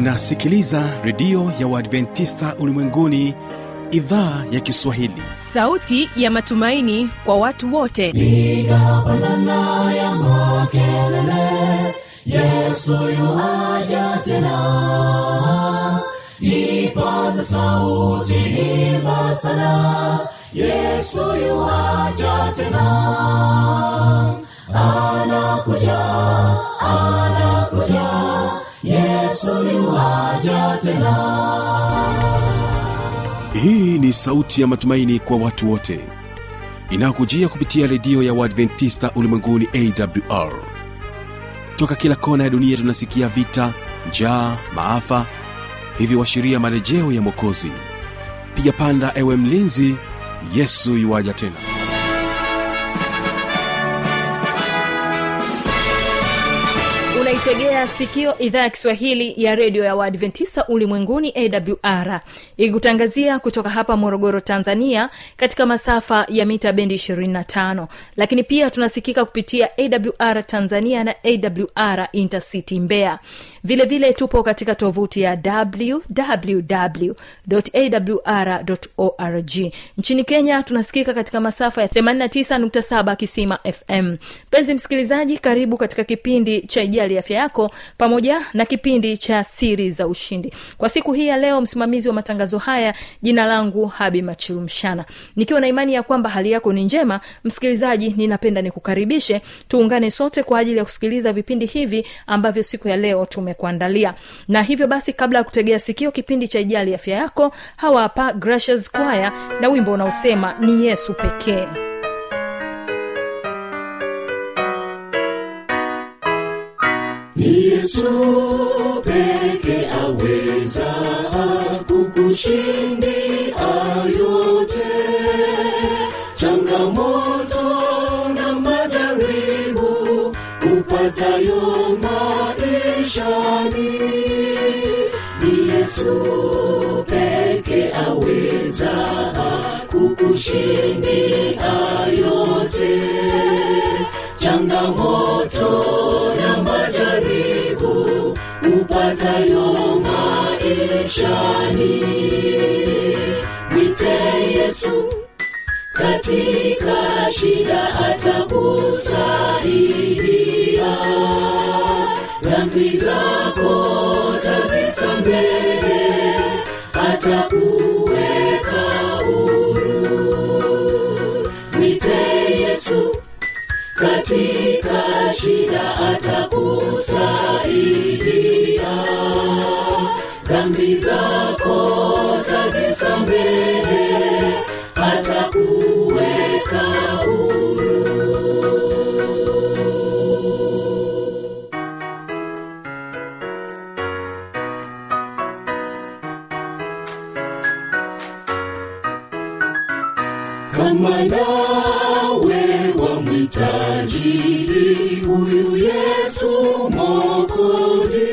unasikiliza redio ya uadventista ulimwenguni idhaa ya kiswahili sauti ya matumaini kwa watu wote piga pandana ya makelele yesu yuaja tena ipaza sauti himba sana yesu yuaja tena anakuja anakuja yesu yuaja tena hii ni sauti ya matumaini kwa watu wote inayokujia kupitia redio ya uadventista ulimwenguni awr toka kila kona ya dunia tunasikia vita njaa maafa hivyo washiria marejeo ya mwokozi piga panda ewe mlinzi yesu yuwaja tena unaitegea sikio idhaa ya kiswahili ya redio ya waadventista ulimwenguni awr ikikutangazia kutoka hapa morogoro tanzania katika masafa ya mita bendi 25 lakini pia tunasikika kupitia awr tanzania na awr intercity mbeya vile vile tupo katika tovuti ya www.awr.org nchini kenya tunasikika katika masafa ya 89.7 kisima fm mpenzi msikilizaji karibu katika kipindi cha ijali afya yako pamoja na kipindi cha siri za ushindi kwa siku hii ya leo msimamizi wa matangazo haya jina langu habi machilumshana nikiwa na imani ya kwamba hali yako ni njema msikilizaji ninapenda nikukaribishe tuungane sote kwa ajili ya kusikiliza vipindi hivi ambavyo siku ya leo tumekuandalia na hivyo basi kabla ya kutegea sikio kipindi cha ijali afya yako hawa hapa gracious kwaya na wimbo unaosema ni yesu pekee ni yesu peke aweza kukushindia yote changamoto na majaribu upatayo maishani ni yesu peke aweza kukushindia yote changamoto na majaribu upatayo maishani mwite yesu katika shida atakusaidia dhambi zako tazisambehe atakuweka huru mwite yesu katika shida atakusaidia dhambi zako tazisambehe atakuweka huru kama nawe wamhitaji huyu yesu mokozi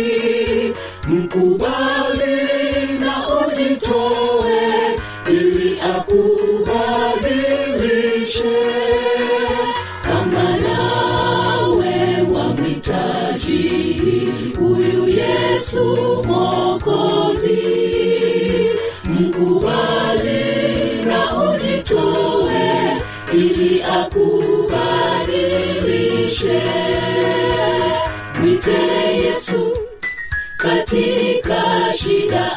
mkubali na ujitoe ili akubadilishe kama nawe wamhitaji huyu yesu mokozi mkubali na ujitoe ili akubadilishe mwite yesu katika shida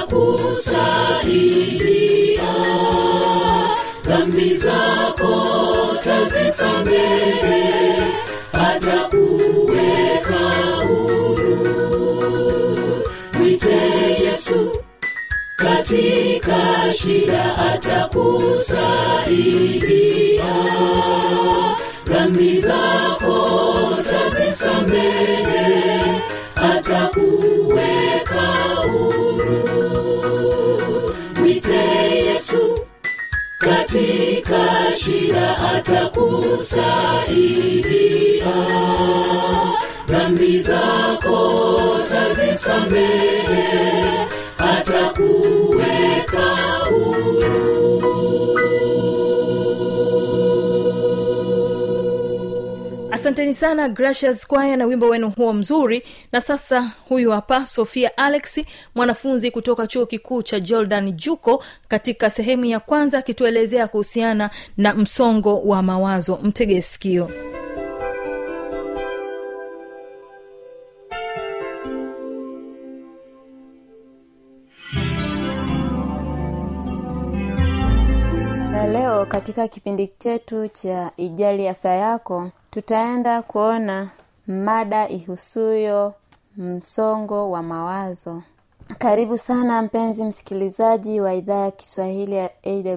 atakusaidia dhambi zako tazisambehe atakuweka huru mwite yesu katika shida atakusaidia dhambi zako tazisambehe atakuweka huru mwite yesu katika shida atakusaidia dhambi zako tazisambehe atakuweka huru asanteni sana gracious kwaya na wimbo wenu huo mzuri na sasa huyu hapa sofia alex mwanafunzi kutoka chuo kikuu cha jordan juko katika sehemu ya kwanza akituelezea kuhusiana na msongo wa mawazo mtege sikio na leo katika kipindi chetu cha ijali afya yako tutaenda kuona mada ihusuyo msongo wa mawazo karibu sana mpenzi msikilizaji wa idhaa ya kiswahili ya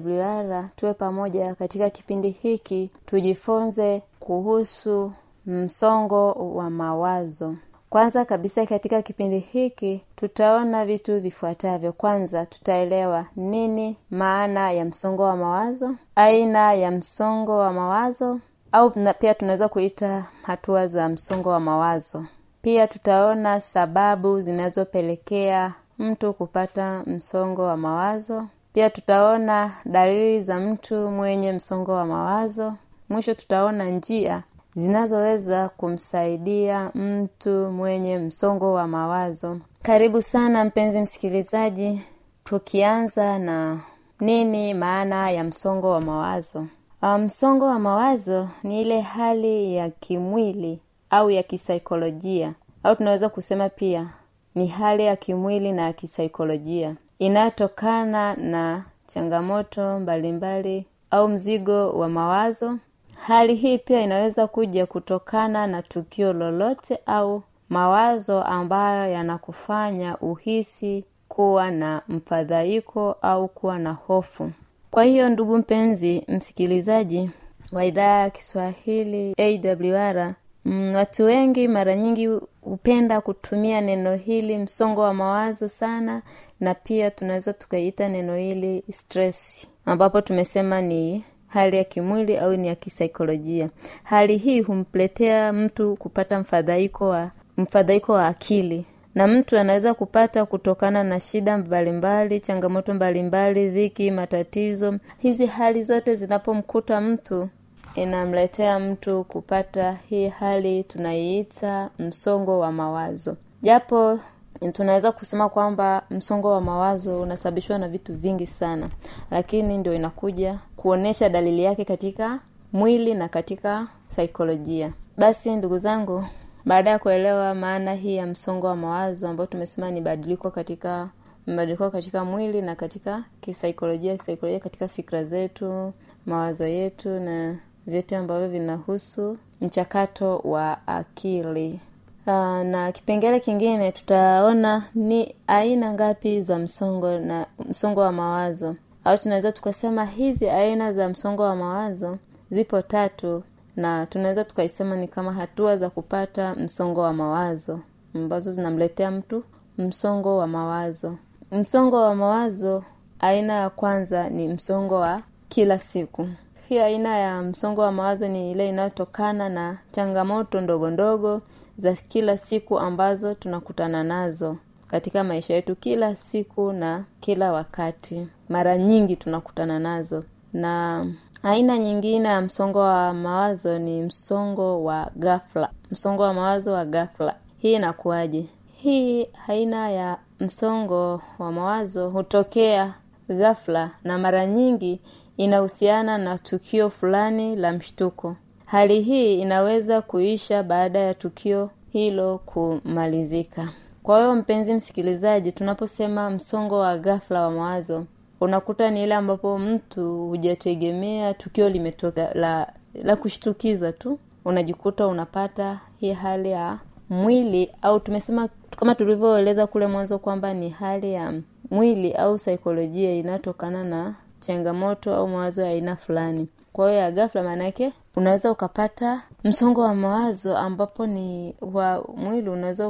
awr tuwe pamoja katika kipindi hiki tujifunze kuhusu msongo wa mawazo kwanza kabisa katika kipindi hiki tutaona vitu vifuatavyo kwanza tutaelewa nini maana ya msongo wa mawazo aina ya msongo wa mawazo au na pia tunaweza kuita hatua za msongo wa mawazo pia tutaona sababu zinazopelekea mtu kupata msongo wa mawazo pia tutaona dalili za mtu mwenye msongo wa mawazo mwisho tutaona njia zinazoweza kumsaidia mtu mwenye msongo wa mawazo karibu sana mpenzi msikilizaji tukianza na nini maana ya msongo wa mawazo Uh, msongo wa mawazo ni ile hali ya kimwili au ya kisaikolojia au tunaweza kusema pia ni hali ya kimwili na ya kisaikolojia inayotokana na changamoto mbalimbali au mzigo wa mawazo hali hii pia inaweza kuja kutokana na tukio lolote au mawazo ambayo yanakufanya uhisi kuwa na mfadhaiko au kuwa na hofu kwa hiyo ndugu mpenzi msikilizaji wa idhaa ya kiswahili awr mm, watu wengi mara nyingi hupenda kutumia neno hili msongo wa mawazo sana na pia tunaweza tukaiita neno hili stress ambapo tumesema ni hali ya kimwili au ni ya kisaikolojia hali hii humpletea mtu kupata mfadhaiko wa mfadhaiko wa akili na mtu anaweza kupata kutokana na shida mbalimbali changamoto mbalimbali dhiki matatizo hizi hali zote zinapomkuta mtu inamletea mtu kupata hii hali tunaiita msongo wa mawazo japo tunaweza kusema kwamba msongo wa mawazo unasababishwa na vitu vingi sana lakini ndio inakuja kuonyesha dalili yake katika mwili na katika saikolojia basi ndugu zangu baada ya kuelewa maana hii ya msongo wa mawazo ambao tumesema ni badiliko katika mabadiliko katika mwili na katika kisaikolojia kisaikolojia katika fikra zetu mawazo yetu na vyote ambavyo vinahusu mchakato wa akili uh, na kipengele kingine tutaona ni aina ngapi za msongo na msongo wa mawazo au tunaweza tukasema hizi aina za msongo wa mawazo zipo tatu na tunaweza tukaisema ni kama hatua za kupata msongo wa mawazo ambazo zinamletea mtu msongo wa mawazo msongo wa mawazo aina ya kwanza ni msongo wa kila siku hii aina ya msongo wa mawazo ni ile inayotokana na changamoto ndogo ndogo za kila siku ambazo tunakutana nazo katika maisha yetu kila siku na kila wakati mara nyingi tunakutana nazo na aina nyingine ya msongo wa mawazo ni msongo wa ghafla msongo wa mawazo wa ghafla hii inakuwaje hii aina ya msongo wa mawazo hutokea ghafla na mara nyingi inahusiana na tukio fulani la mshtuko hali hii inaweza kuisha baada ya tukio hilo kumalizika kwa hiyo mpenzi msikilizaji tunaposema msongo wa ghafla wa mawazo unakuta ni ile ambapo mtu hujategemea tukio limetoka la la kushtukiza tu unajikuta unapata hii hali ya mwili au tumesema kama tulivyoeleza kule mwanzo kwamba ni hali ya mwili au saikolojia inayotokana na changamoto au mawazo ya aina fulani kwa hiyo ya ghafla maanaake unaweza ukapata msongo wa mawazo ambapo ni wa mwili unaweza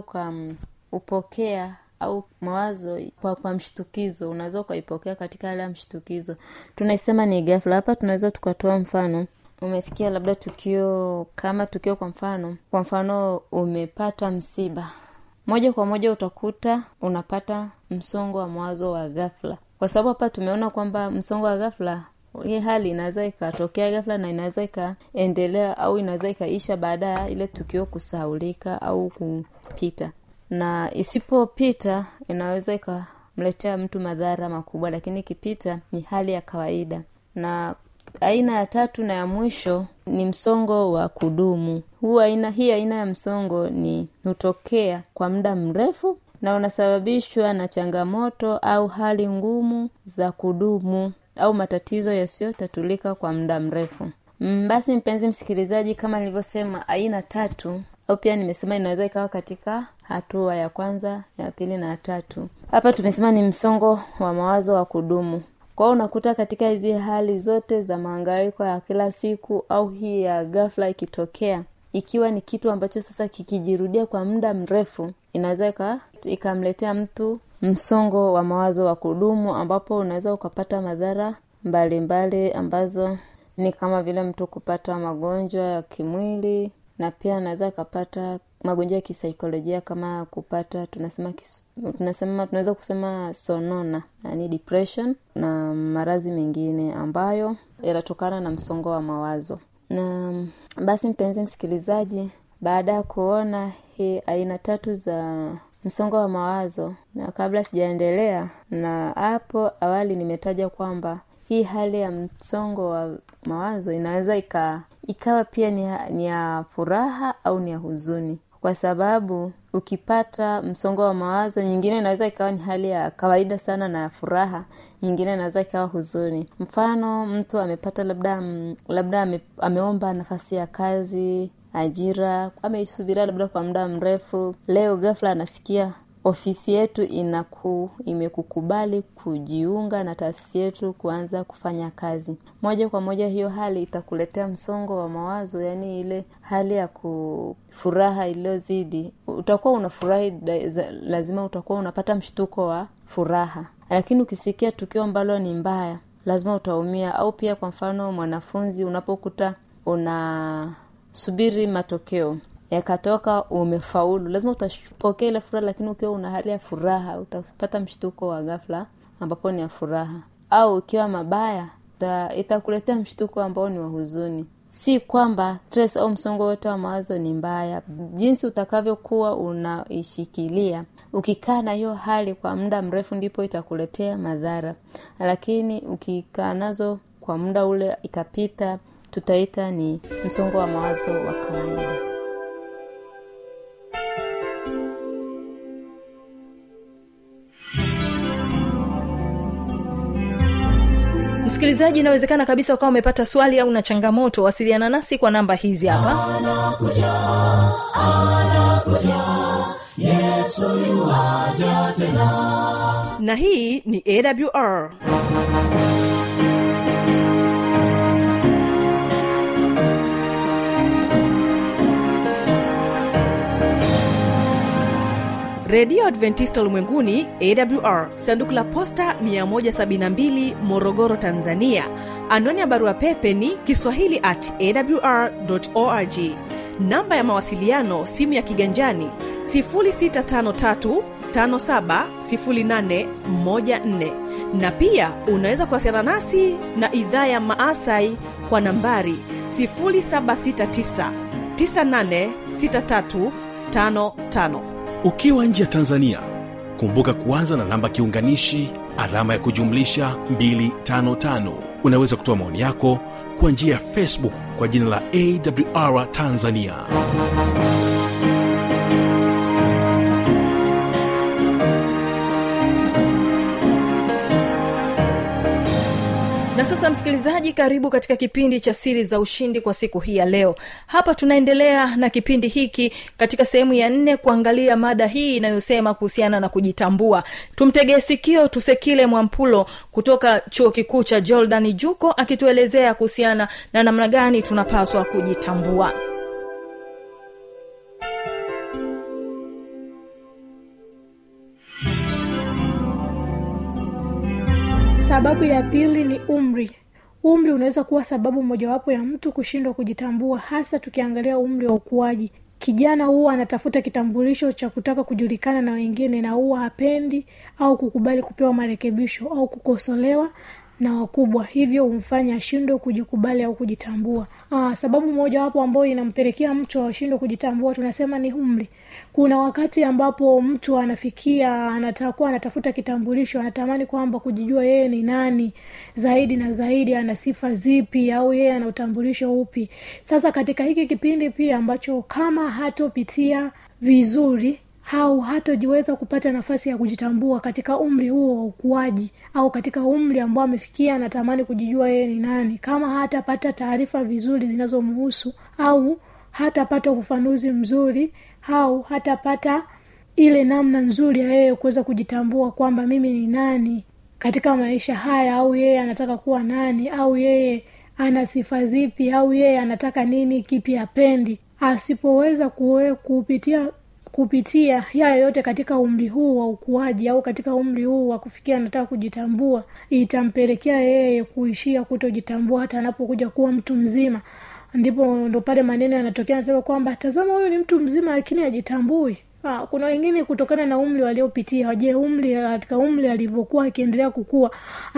ukaupokea au mawazo kwa, kwa mshtukizo unaweza ukaipokea katika hali ya mshtukizo tunaisema ni ghafla hapa tunaweza tukatoa mfano umesikia labda tukio kama tukio kwa mfano kwa mfano umepata msiba moja kwa moja utakuta unapata msongo wa mawazo wa ghafla kwa sababu hapa tumeona kwamba msongo wa ghafla hii hali inaweza ikatokea ghafla na inaweza ikaendelea au inaweza ikaisha baada ya ile tukio kusahaulika au kupita na isipopita inaweza ikamletea mtu madhara makubwa lakini ikipita ni hali ya kawaida na aina ya tatu na ya mwisho ni msongo wa kudumu huu aina hii aina ya msongo ni hutokea kwa muda mrefu na unasababishwa na changamoto au hali ngumu za kudumu au matatizo yasiyotatulika kwa muda mrefu Mm, basi mpenzi msikilizaji kama nilivyosema aina tatu au pia nimesema inaweza ikawa katika hatua ya kwanza ya pili na ya tatu hapa tumesema ni msongo wa mawazo wa kudumu kwao unakuta katika hizi hali zote za maangaiko ya kila siku au hii ya ghafla ikitokea ikiwa ni kitu ambacho sasa kikijirudia kwa muda mrefu inaweza ika- ikamletea mtu msongo wa mawazo wa kudumu ambapo unaweza ukapata madhara mbalimbali ambazo ni kama vile mtu kupata magonjwa ya kimwili na pia anaweza akapata magonjwa ya kisaikolojia kama kupata tunasema kis, tunasema tunaweza kusema sonona yani depression na maradhi mengine ambayo yanatokana na msongo wa mawazo na basi mpenzi msikilizaji baada ya kuona hii aina tatu za msongo wa mawazo na kabla sijaendelea na hapo awali nimetaja kwamba hii hali ya msongo wa mawazo inaweza ika ikawa pia ni, ya- ni ya furaha au ni ya huzuni kwa sababu ukipata msongo wa mawazo nyingine inaweza ikawa ni hali ya kawaida sana na ya furaha nyingine inaweza ikawa huzuni mfano mtu amepata labda mm, labda ame, ameomba nafasi ya kazi ajira ameisubiria labda kwa muda mrefu leo ghafla anasikia ofisi yetu inaku imekukubali kujiunga na taasisi yetu kuanza kufanya kazi moja kwa moja hiyo hali itakuletea msongo wa mawazo yaani ile hali ya kufuraha iliyozidi utakuwa unafurahi da- za- lazima utakuwa unapata mshtuko wa furaha lakini ukisikia tukio ambalo ni mbaya lazima utaumia au pia kwa mfano mwanafunzi unapokuta unasubiri matokeo yakatoka umefaulu lazima utapokea ile furaha lakini ukiwa una hali ya furaha utapata mshtuko wa ghafla ambapo ni ya furaha au ukiwa mabaya ita- itakuletea mshtuko ambao ni wa huzuni si kwamba stress au msongo wote wa mawazo ni mbaya jinsi utakavyokuwa unaishikilia ukikaa na hiyo hali kwa muda mrefu ndipo itakuletea madhara lakini ukikaa nazo kwa muda ule ikapita tutaita ni msongo wa mawazo wa kawaida msikilizaji inawezekana kabisa ukawa umepata swali au na changamoto wasiliana nasi kwa namba hizi hapa na hii ni awr redio adventista ulimwenguni awr sanduku la posta 172 morogoro tanzania anwani ya barua pepe ni kiswahili at awr org namba ya mawasiliano simu ya kiganjani 653 570814 na pia unaweza kuwasiliana nasi na idhaa ya maasai kwa nambari 769 986355 ukiwa nje ya tanzania kumbuka kuanza na namba kiunganishi alama ya kujumlisha 255 unaweza kutoa maoni yako kwa njia ya facebook kwa jina la awr tanzania na sasa msikilizaji karibu katika kipindi cha siri za ushindi kwa siku hii ya leo hapa tunaendelea na kipindi hiki katika sehemu ya nne kuangalia mada hii inayosema kuhusiana na kujitambua tumtegee sikio tusekile mwampulo kutoka chuo kikuu cha jordan juko akituelezea kuhusiana na namna gani tunapaswa kujitambua sababu ya pili ni umri umri unaweza kuwa sababu mojawapo ya mtu kushindwa kujitambua hasa tukiangalia umri wa ukuaji kijana huwa anatafuta kitambulisho cha kutaka kujulikana na wengine na huwa hapendi au kukubali kupewa marekebisho au kukosolewa na wakubwa hivyo humfanya ashindwe kujikubali au kujitambua Aa, sababu moja wapo ambayo inampelekea mtu ashindwe kujitambua tunasema ni umri kuna wakati ambapo mtu anafikia anatakuwa anatafuta kitambulisho anatamani kwamba kujijua yeye ni nani zaidi na zaidi ana sifa zipi au yeye ana utambulisho upi sasa katika hiki kipindi pia ambacho kama hatopitia vizuri au hatojiweza kupata nafasi ya kujitambua katika umri huo wa ukuaji au katika umri ambao amefikia anatamani kujijua yeye ni nani kama hatapata taarifa vizuri zinazomhusu au hatapata ufafanuzi mzuri au hatapata ile namna nzuri ya yeye kuweza kujitambua kwamba mimi ni nani katika maisha haya au yeye anataka kuwa nani au yeye ana sifa zipi au yeye anataka nini kipi apendi asipoweza kuwe, kupitia kupitia haya yote katika umri huu wa ukuaji au katika umri huu wa kufikia anataka kujitambua itampelekea yeye kuishia kutojitambua hata anapokuja kuwa mtu mzima ndipo ndo pale maneno yanatokea anasema kwamba tazama huyu ni mtu mzima lakini hajitambui Ah, kuna wengine kutokana na umri waliopitia je umri katika umri alivyokuwa akiendelea kukua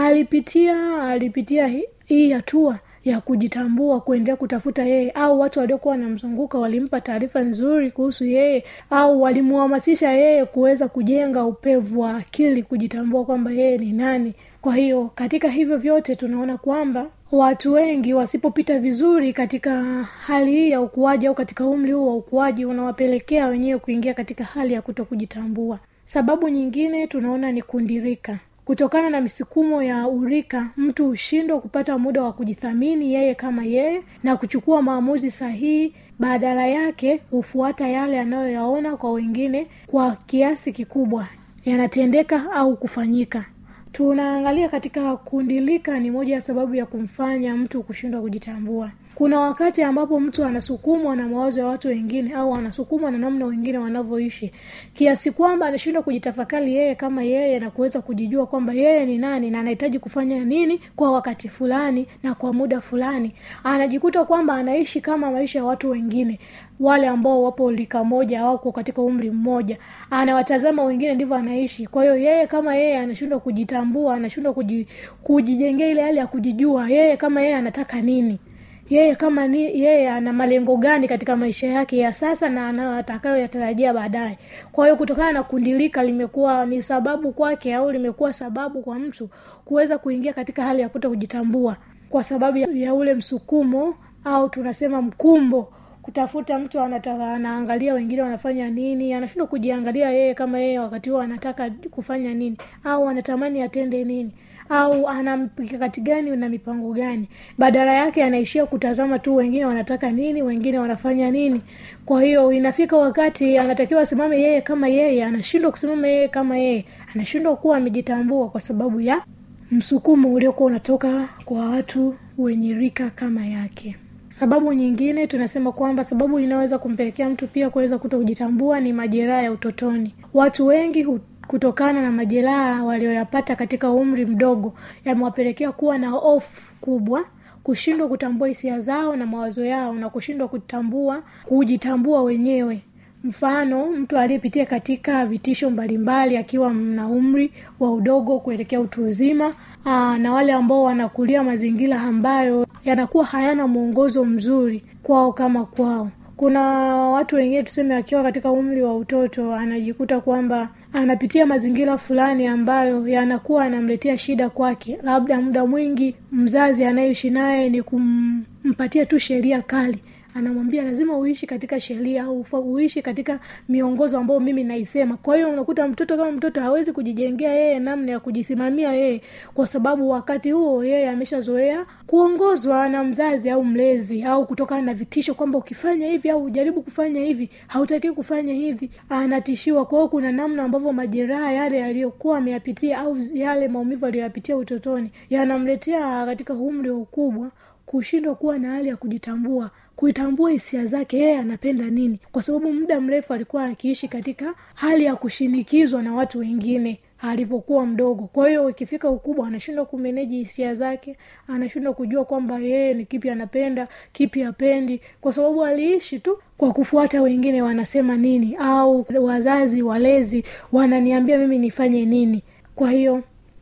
alipitia alipitia hi- hii hatua ya kujitambua kuendelea kutafuta yeye au watu waliokuwa wanamzunguka walimpa taarifa nzuri kuhusu yeye au walimhamasisha yeye kuweza kujenga upevu wa akili kujitambua kwamba yeye ni nani kwa hiyo katika hivyo vyote tunaona kwamba watu wengi wasipopita vizuri katika hali hii ya ukuaji au katika umri huu wa ukuaji unawapelekea wenyewe kuingia katika hali ya kuto kujitambua sababu nyingine tunaona ni kundirika kutokana na misukumo ya urika mtu hushindwa kupata muda wa kujithamini yeye kama yeye na kuchukua maamuzi sahihi badala yake hufuata yale anayoyaona kwa wengine kwa kiasi kikubwa yanatendeka au kufanyika tunaangalia katika kundilika ni moja ya sababu ya kumfanya mtu kushindwa kujitambua kuna wakati ambapo mtu anasukumwa na mawazo ya watu wengine au anasukumwa na namna wengine wanavyoishi kiasi kwamba anashindwa kujitafakari yeye kama yeye na kuweza kujijua kwamba yeye ni nani na anahitaji kufanya nini kwa wakati fulani na kwa muda fulani anajikuta kwamba anaishi kama maisha ya watu wengine wale ambao wapo lika moja wako katika umri mmoja anawatazama wengine ndivyo anaishi kwa hiyo yeye kama yeye anashindwa kujitambua anashindwa kuji, kujijengea ile hali ya kujijua yeye kama yeye anataka nini yeye kama ni yeye ana malengo gani katika maisha yake ya sasa na anatakayoyatarajia baadaye kwa hiyo kutokana na kundilika limekuwa ni sababu kwake au limekuwa sababu kwa mtu kuweza kuingia katika hali ya kuto kujitambua kwa sababu ya, ya ule msukumo au tunasema mkumbo kutafuta mtu anataka anaangalia wengine wanafanya nini anashindwa kujiangalia yeye kama yeye wakati huo anataka kufanya nini au anatamani atende nini au ana mkakati gani na mipango gani badala yake anaishia kutazama tu wengine wanataka nini wengine wanafanya nini kwa hiyo inafika wakati anatakiwa asimame yeye kama yeye anashindwa kusimama yeye kama yeye anashindwa kuwa amejitambua kwa sababu ya msukumo uliokuwa unatoka kwa watu wenye rika kama yake sababu nyingine tunasema kwamba sababu inaweza kumpelekea mtu pia kuweza kuto kujitambua ni majeraha ya utotoni watu wengi hu kutokana na majeraha walioyapata katika umri mdogo yamewapelekea kuwa na hofu kubwa kushindwa kutambua hisia zao na mawazo yao na kushindwa kutambua kujitambua wenyewe mfano mtu aliyepitia katika vitisho mbalimbali akiwa na umri wa udogo kuelekea utu uzima aa, na wale ambao wanakulia mazingira ambayo yanakuwa hayana mwongozo mzuri kwao kama kwao kuna watu wengine tuseme akiwa katika umri wa utoto anajikuta kwamba anapitia mazingira fulani ambayo yanakuwa anamletea shida kwake labda muda mwingi mzazi anayeishi naye ni kumpatia tu sheria kali anamwambia lazima uishi katika sheria au uishi katika miongozo ambayo mimi naisema kwa hiyo unakuta mtoto kama mtoto hawezi kujijengea yeye namna ya kujisimamia yeye kwa sababu wakati huo yeye ameshazoea kuongozwa na mzazi au mlezi au kutokana na vitisho kwamba ukifanya hivi au ujaribu kufanya hivi hautakiwi kufanya hivi anatishiwa kwa hiyo kuna namna ambavyo majeraha yale yaliyokuwa ameyapitia au yale maumivu aliyoyapitia utotoni yanamletea katika umri wa ukubwa kushindwa kuwa na hali ya kujitambua kuitambua hisia zake yeye anapenda nini kwa sababu muda mrefu alikuwa akiishi katika hali ya kushinikizwa na watu wengine alivyokuwa mdogo kwa hiyo ikifika ukubwa anashindwa kumeneji hisia zake anashindwa kujua kwamba yeye ni kipi anapenda kipi apendi kwa sababu aliishi tu kwa kufuata wengine wanasema nini au wazazi walezi wananiambia mimi nifanye nini kwa hiyo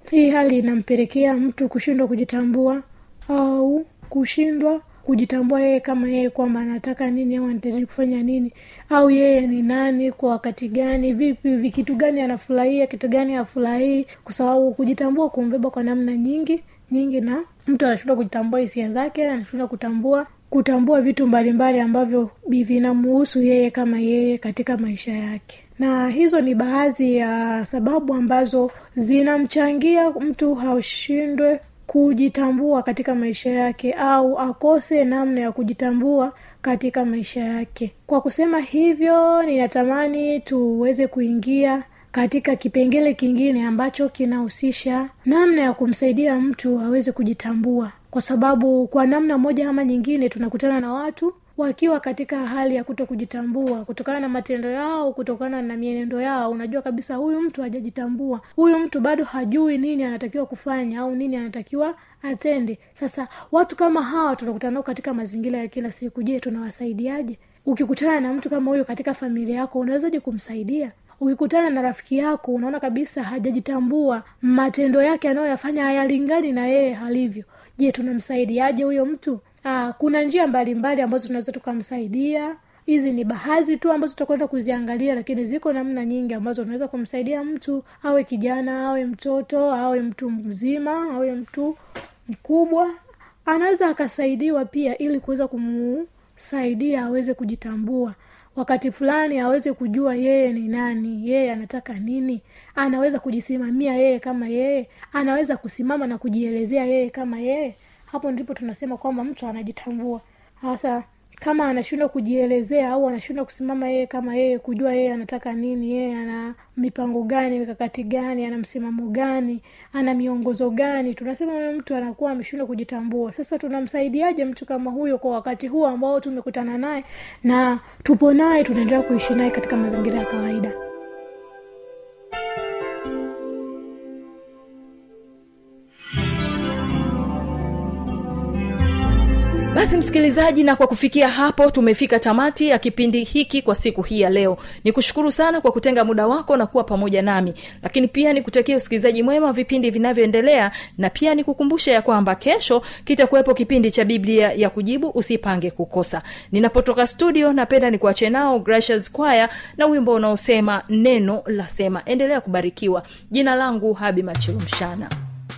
hii hali inampelekea mtu kushindwa kujitambua au kushindwa kujitambua yeye kama yeye kwamba anataka nini au anahitaji kufanya nini au yeye ni nani kwa wakati gani vipi vi- kitu gani anafurahia kitu gani afurahii kwa sababu kujitambua kumbeba kwa namna nyingi nyingi na mtu anashindwa kujitambua hisia zake anashindwa kutambua kutambua vitu mbalimbali ambavyo bi- vinamuhusu yeye kama yeye katika maisha yake na hizo ni baadhi ya sababu ambazo zinamchangia mtu haushindwe kujitambua katika maisha yake au akose namna ya kujitambua katika maisha yake kwa kusema hivyo ninatamani tuweze kuingia katika kipengele kingine ambacho kinahusisha namna ya kumsaidia mtu aweze kujitambua kwa sababu kwa namna moja ama nyingine tunakutana na watu wakiwa katika hali ya kuto kujitambua kutokana na matendo yao kutokana na mienendo yao unajua kabisa huyu mtu hajajitambua huyu mtu bado hajui nini anatakiwa kufanya au nini anatakiwa atende sasa watu kama hawa tunakutana nao katika mazingira ya kila siku je tunawasaidiaje ukikutana na mtu kama huyo katika familia yako unawezaje kumsaidia ukikutana na rafiki yako unaona kabisa hajajitambua matendo yake anayoyafanya hayalingani na yeye halivyo je tunamsaidiaje huyo mtu Aa, kuna njia mbalimbali mbali ambazo tunaweza tukamsaidia hizi ni baadhi tu ambazo tutakwenda kuziangalia lakini ziko namna nyingi ambazo tunaweza kumsaidia mtu awe kijana awe mtoto awe mtu mzima awe mtu mkubwa anaweza akasaidiwa pia ili kuweza kumsaidia aweze kujitambua wakati fulani aweze kujua yeye ni nani yeye anataka nini anaweza kujisimamia yeye kama yeye anaweza kusimama na kujielezea yeye kama yeye hapo ndipo tunasema kwamba mtu anajitambua hasa kama anashindwa kujielezea au anashindwa kusimama yeye kama yeye kujua yeye anataka nini yeye ana mipango gani mikakati gani ana msimamo gani ana miongozo gani tunasema huyo mtu anakuwa ameshindwa kujitambua sasa tunamsaidiaje mtu kama huyo kwa wakati huu ambao tumekutana naye na tupo naye tunaendelea kuishi naye katika mazingira ya kawaida basi msikilizaji na kwa kufikia hapo tumefika tamati ya kipindi hiki kwa siku hii ya leo ni kushukuru sana kwa kutenga muda wako na kuwa pamoja nami lakini pia nikutakia usikilizaji mwema wa vipindi vinavyoendelea na pia nikukumbusha ya kwamba kesho kitakuwepo kipindi cha biblia ya kujibu usipange kukosa ninapotoka studio napenda nikuache nao gracious choir na wimbo unaosema neno la sema endelea kubarikiwa jina langu habi machilumshana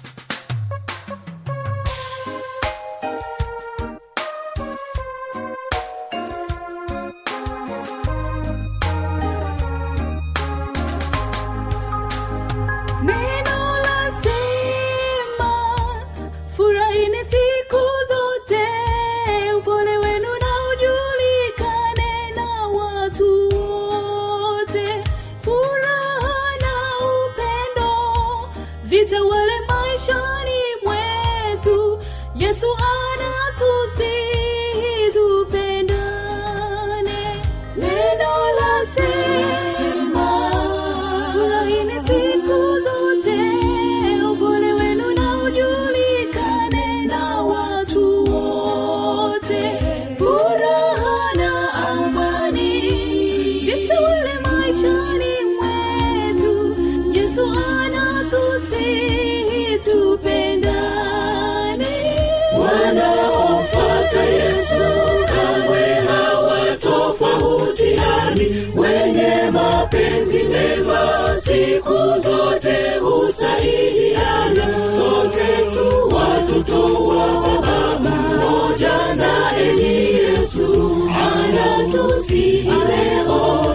Neno lasema, furahini siku zote, upole wenu na ujulikane na watu wote. Furaha na upendo vitawale maishani mwetu. Yesu anatusihi tupendane. Neno lasema, furahini siku zote, upole wenu na ujulikane na watu wote. Furaha na amani vitawale maishani mwetu. Yesu anatusihi tupendane. wanaomfuata Yesu kamwe hawatofautiani, wenye mapenzi mema siku zote husaidiana. Sote tu watoto wa baba mmoja, naye ni Yesu anatusihi leo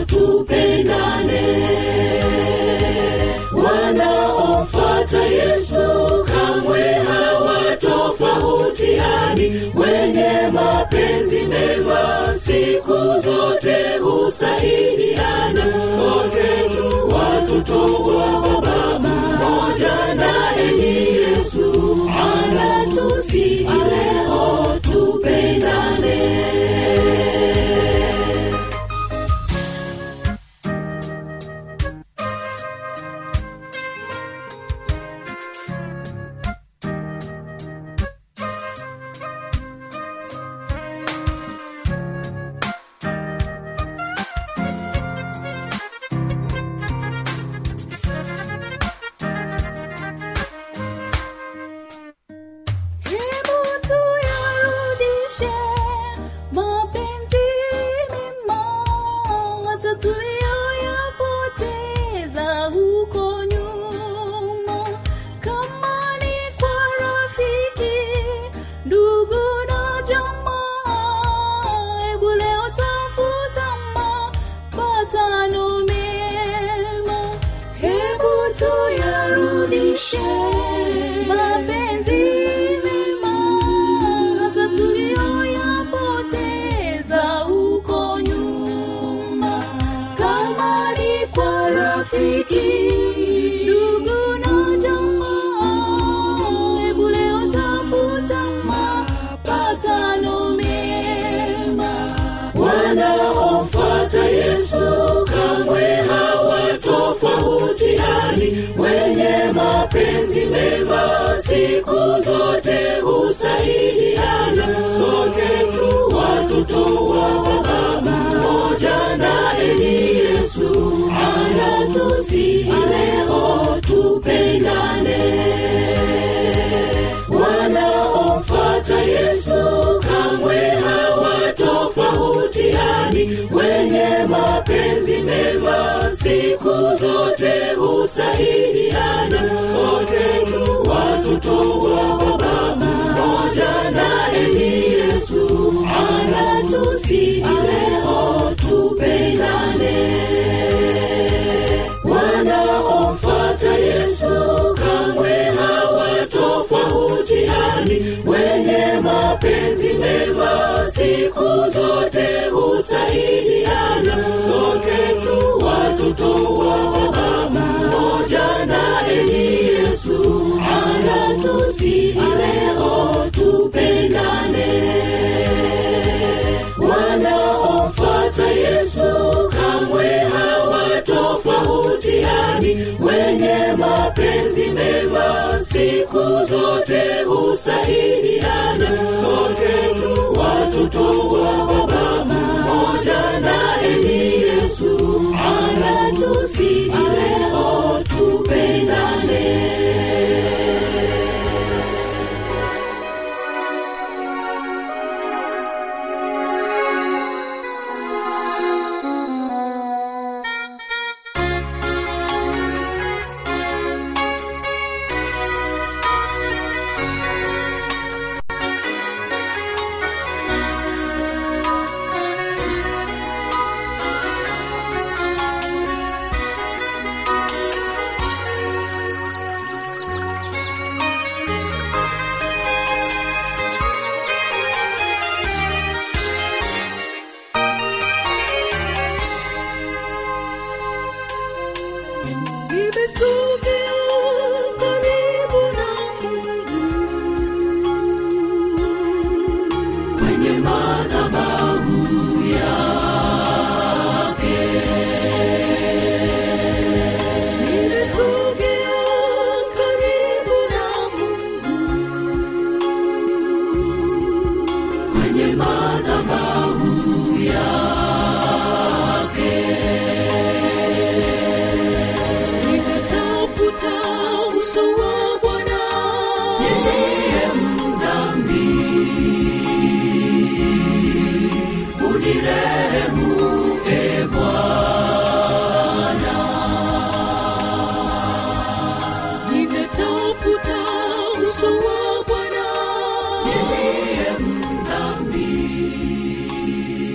tupendane wanaomfuata Yesu kamwe hawatofautiani, wenye mapenzi mema siku zote husaidiana. Sote tu watoto wa baba mmoja, naye ni Yesu anatusihi leo tupendane. yesu kamwe hawatofautiani wenye mapenzi mema siku zote husaidiana sote tu watoto wa baba mmoja naye ni yesu anatusihi leo tupendane wanaomfata yesu kamwe hawatofautiani wenye mapenzi mema siku zote husaidiana sote tu watoto wa baba mmoja naye ni yesu anatusihi leo tupendane wanaomfata yesu kamwe hawatofautiani wenye mapenzi mema siku zote husaidiana sote tu watoto wa baba mmoja naye ni yesu anatusihi leo tupendane wanaomfata yesu kamwe hawatofautiani wenye mapenzi mema siku zote husaidiana sote tu watoto wa baba mmoja naye ni yesu anatusihi leo tupendane nimesogea karibu na Mungu kwenye madhabahu yake nimesogea karibu na Mungu kwenye madhabahu yake nimetafuta uso wa bwana niliye mdhambi unire